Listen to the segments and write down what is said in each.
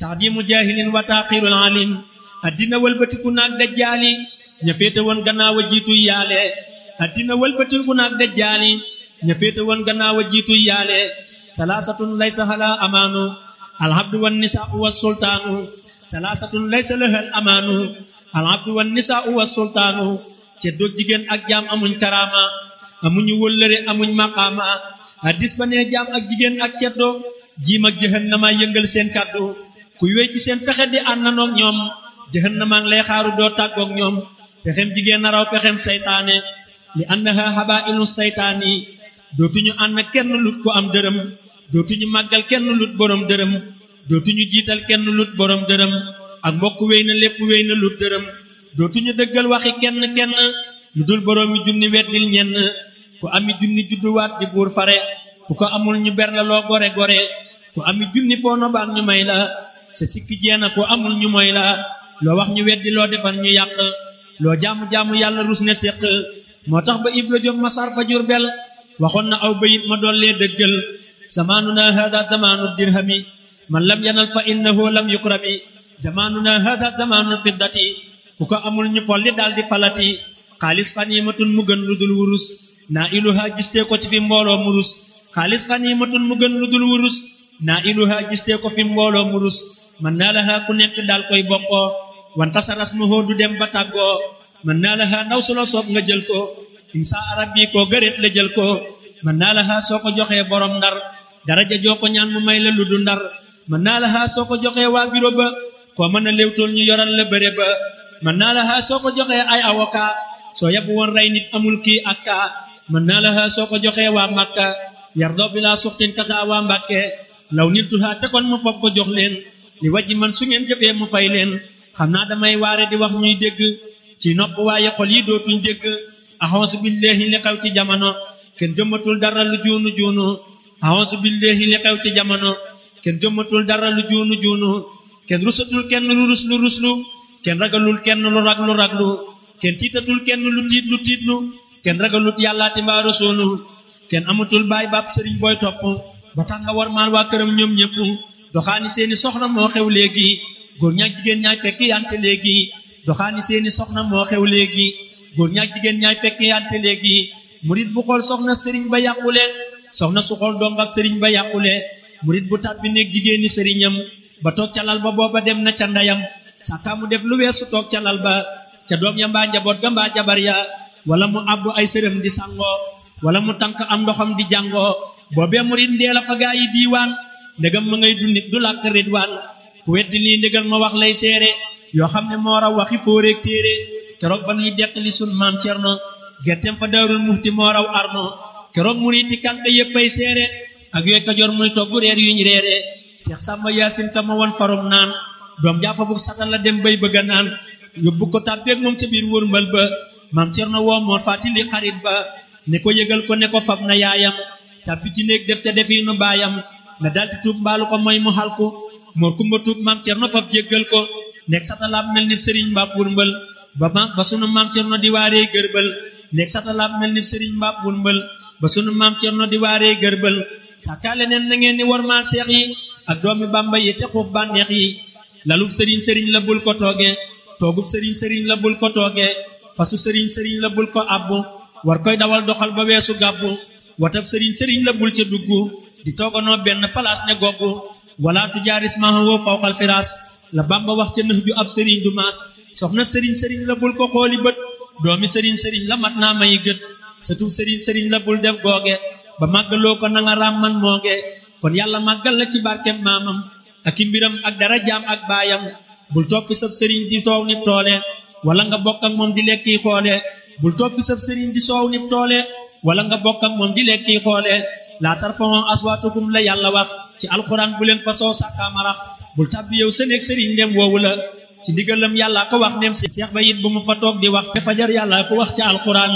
taxdimu jaahilin wa taaxirul alim addina wëlbatiku naag dajjaali ña féete woon gannaaw a jiitu yaale addina wëlbatiku naag dajjaali ña féete woon gannaaw a jiitu yaale salaasatun laysa hala amaanu alhabdu wan nisaau wa sultaanu salaasatun laysa lahal amaanu alhabdu wan nisaau wa sultaanu ceddoog jigéen ak jaam amuñ karaama amuñu wëllëre amuñ maqaama hadis ba nee jaam ak jigéen ak ceddo jiim ak jahannama yëngal seen kàddu kuy wéy ci seen pexe di àndanoog ñoom jahannama ngi lay xaaru doo tàggoog ñoom pexem jigéen naraw pexem saytaane li annaha habailu saytaani dootuñu ànd kenn lut ko am dërëm dootuñu màggal kenn lut borom dërëm dootuñu jiital kenn lut borom dërëm ak mbokk wéy na lépp wéy na lut dërëm dootuñu dëggal waxi kenn kenn lu dul borom mi junni weddil ñenn ku ami junni judduwaat di buur fare ku ko amul ñu ber la loo gore gore ku ami junni foo nobaan ñu may la sa sikki jeena ku amul ñu moy la loo wax ñu weddi loo defal ñu yàq loo jaamu-jaamu yàlla rus ne séq moo tax ba ibra jóg masar fa Jurbel waxoon na aw bayit ma dollee dëggal zamaanuna hada zamaanu dirhami man lam yanal fa innahu lam yukrami zamaanuna hada zamaanul fiddati ku ko amul ñu folli daal di falati xaalis xaniimatun mu gën lu dul wurus naa iluha gistee ko ci fi mbooloo murus xaalis xaniimatun mu gën lu dul wurus naa iluha gistee ko fi mbooloo murus man naa laha ku nekk daal koy bokkoo wanta sa rasmuhu du dem ba tàggoo man naa laha ndaw su la soob nga jël ko insa arab bi koo gëreet la jël ko man naa laha soo ko joxee borom ndar daraja joo ko ñaan mu may la lu du ndar man naa laha soo ko joxee waa biro ba koo mën a léewtool ñu yoral la bëre ba man naa laha soo ko joxee ay avocat soo yab woon rey nit amul kii ak kaa man naa laha soo ko joxee waa Makka yardoo bi laa suxtin kasa waa Mbàkke law nit tuhaa te kon mu foog ko jox leen li wajji man su ngeen jëfee mu fay leen xam naa damay waare di wax ñuy dégg ci nopp waaye xol yi dootuñ dégg axonsu billahi li xew ci jamono kenn jëmmatul dara lu juunu juunu axonsu billahi li xew ci jamono kenn jëmmatul dara lu juunu juunu kenn rusatul kenn lu rus lu ruslu kenn ragalul kenn lu raglu raglu kenn tiitatul kenn lu tiit lu tiitlu kenn ragalut yàllaati mbaa rasuulu kenn amatul baay baab sëriñ booy topp ba tax nga war maal waa këram ñoom ñëpp doxaani seeni soxna moo xew léegi góor ñaak jigéen ñaay fekk yante léegi doxaani seeni soxna moo xew léegi góor ñaak jigéen ñaay fekk yante léegi murit bu xool soxna sëriñ ba yàqule soxna su xool dong ak sëriñ ba yàqule murit bu tàbbi nekk jigéeni sëriñam ba toog ca lal ba booba dem na ca ndeyam sàkkaa mu def lu weesu toog ca lal ba ca doom ya mbaa njaboot ga mbaa jabar ya wala mu àbbu ay sërëm di sangoo wala mu tànk am ndoxam di jàngoo boobee murit ndee la fa gaa yi diiwaan ndegam ma ngay dundit du làkk ridwaan ku weddi lii ndégal ma wax lay seere yoo xam ne moo raw waxi fóoreeg téere keroog ba nuy deqali sun maam cerno gerteem fa daarul muxti moo raw arno keroog muriti kànk yéppay seere ak yooy kajoor muy togg reer yuñ reere seex sàmba yaasin ka ma won farum naan doom jaafa bu satal la dem bay bëgga naan yóbbu ko tàbbeeg moom ca biir wërmbal ba maam cerno woo moo fàttali xarit ba ne ko yëgal ko ne ko fab na yaayam tàbbi ci néeg def ca defiinu baayam na daldi tuub mbaalu ko mooy mu xalku moor kumba tuub maam cerno fab jéggal ko nekk satalaab mel ni sëriñ mbaab wurmbal ba ma ba sunu maam cerno di waaree gërbal nekk satalaab mel ni sëriñ mbaab wurmbal ba sunu maam cerno di waaree gërbal sàkkaale neen na ngeen ni wormaal seex yi ak doomi bàmba yi te xuub bànneex yi lalub sëriñ sëriñ la bul ko tooge toogub sëriñ sëriñ la bul ko tooge fasu sëriñ sëriñ la bul ko abbu war koy dawal doxal ba weesu gàbbu watab sëriñ sëriñ la bul ca dugg di tooganoo benn palaas ne goggu wala tu jaaris mahawoo fawqal firaas la bamba wax ca nëx ju ab sëriñ du maas soxna sëriñ sëriñ la bul ko xooli bët doomi sëriñ sëriñ la mat naa mayi gët satub sëriñ sëriñ la bul def googe ba màggaloo ko nanga raam man mooge kon yàlla màggal la ci barkem maamam ak i mbiram ak dara jaam ak baayam bul toppi sab sëriñ di soow nif toole wala nga bokk ak moom di lekki xoole bul toppi sab sëriñ di soow nif toole wala nga bokk ak moom di lekki xoole laa tarfa'u aswaatakum la yàlla wax ci alxuraan bu leen fa soo sàkkaamarax bul tàbbi yow sa néeg sëriñ ndem woowu la ci ndigalam yàlla ko wax ndem si seex ba it bu mu fa toog di wax te fajar yàlla ko wax ci alxuraan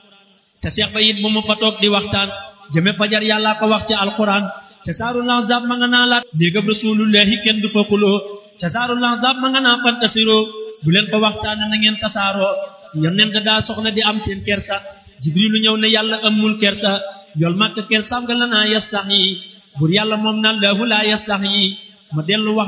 te seex ba it bu mu fa toog di waxtaan jëme fajar yàlla ko wax ci alxuraan ca saaru lanzab ma nga naa laat néegam rasulullahi kenn du fa xuloo ca saaru lanzab ma nga naa fantasiroo bu leen fa waxtaan na ngeen tasaaroo yonent daa soxla di am seen kersa jibrilu ñëw ne yàlla amul kersa yool màkk kersaam nga la naa yastax yi bur yàlla moom na lahu laa yastax yi ma dellu wax